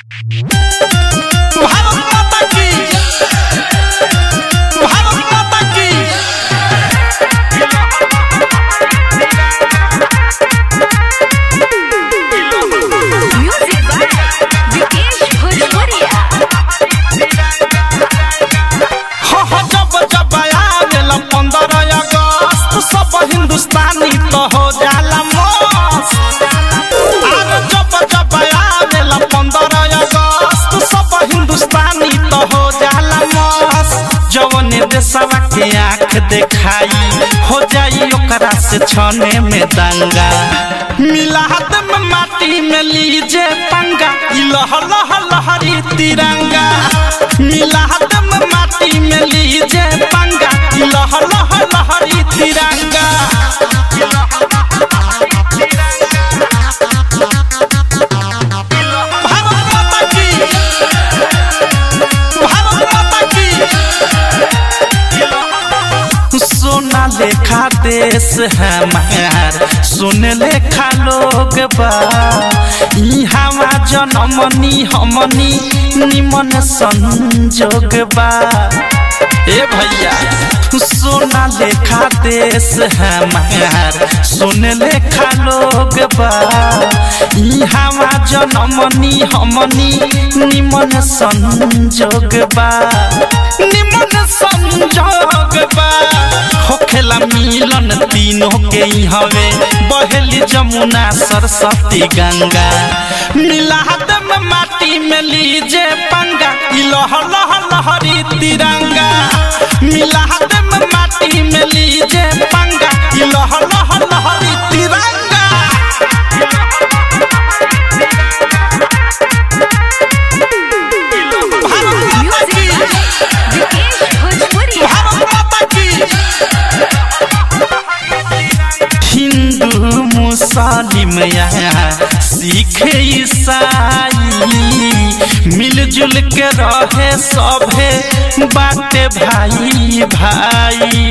भारत माता की भारत माता की Music by Vikesh Bhojpuria. हो हो जब जब आवेला पंद्रह अगस्त सब हिंदुस्तानी तो हो जाला मस्त अरे जब जब आवेला पंद्रह अगस्त सब हिंदुस्तानी तो हो जाला मस्त जवन देशवा के आंख देखाई हो जाई ओकरा से छने में दंगा मिलाद में माटी में लीजे पंगा ई लह लह लहरी तिरंगा मिलाद में माटी में लीजे पंगा ई लह लह लहरी तिरंगा भारत माता की भारत माता की सोना लेखा देश हमार सुन लेखा लोग बा इहावा जनमनी हमनी निमन संजोग बा ए भैया सोना लेखा देश हमार सुन लेखा लोग बा इहावा जनमनी हमनी निमन संजोग बा निमन संजोग बा होखेला मिलन तीनों के ही हवे बहेली जमुना सरस्वती गंगा मिलाद में माटी में लीजे पंगा ई लह लह लहरी तिरंगा मिलाद में माटी में लीजे पंगा ई लह लह लहरी तिरंगा भारत माता Music की by Vikesh Bhojpuria. भारत माता की हिंदू मुस्लिम यहाँ सिख ईसाई मिलजुल के रहे सभे बाटे भाई भाई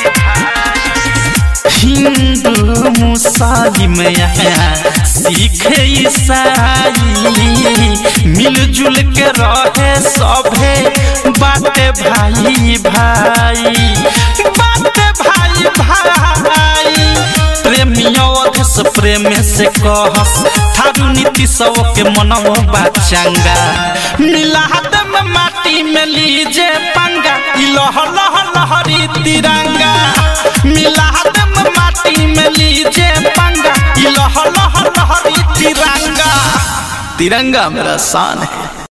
हिंदू मुस्लिम यहाँ सिख ईसाई मिलजुल के रहे सभे बाटे भाई भाई बाटे भाई भाई प्रेमियों से प्रेम से कहस थारू नीति सब के मनमो बाचंगा मिलाद में माटी में लीजे पंगा ई लह लह लहरी तिरंगा मिलाद में माटी में लीजे पंगा ई लह लह लहरी तिरंगा तिरंगा मेरा शान है